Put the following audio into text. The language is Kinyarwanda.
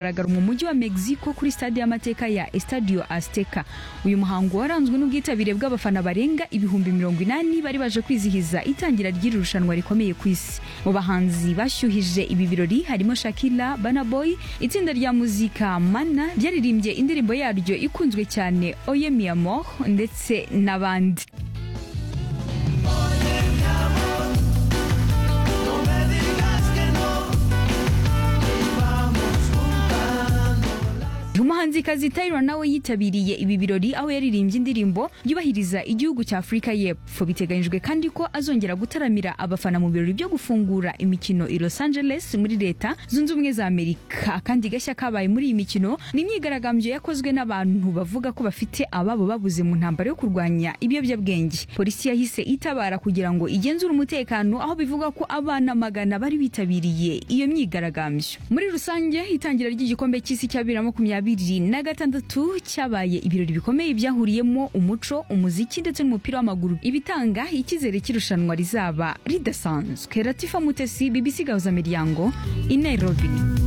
kugaragara mu mujyi wa Mexico kuri stade y'amateka ya Estadio Azteca uyu muhango waranzwe n'ubwitabire bw'abafana barenga ibihumbi mirongo inani bari baje kwizihiza itangira ry'iri rushanwa rikomeye ku isi mu bahanzi bashyuhije ibi birori harimo Shakira Burna Boy itsinda rya muzika Mana ryaririmbye indirimbo yaryo ikunzwe cyane Oye mi amor ndetse n'abandi umuhanzikazi Tyra nawe yitabiriye ibi birori aho yaririmbye indirimbo yubahiriza igihugu cya Afurika y'Epfo biteganyijwe kandi ko azongera gutaramira abafana mu birori byo gufungura imikino i Los Angeles muri leta zunze ubumwe za Amerika kandi gashya kabaye muri iyi mikino ni imyigaragambyo yakozwe n'abantu bavuga ko bafite ababo babuze mu ntambara yo kurwanya ibiyobyabwenge polisi yahise itabara kugira ngo igenzure umutekano aho bivuga ko abana magana bari bitabiriye iyo myigaragambyo muri rusange itangira ry'igikombe cy'isi cya bibiri na makumyabiri na gatandatu cyabaye ibirori bikomeye byahuriyemo umuco umuziki ndetse n'umupira w'amaguru ibitanga icyizere cy'irushanwa rizaba ridasanzwe latifa mutesi bbc gahuza miryango i nairobi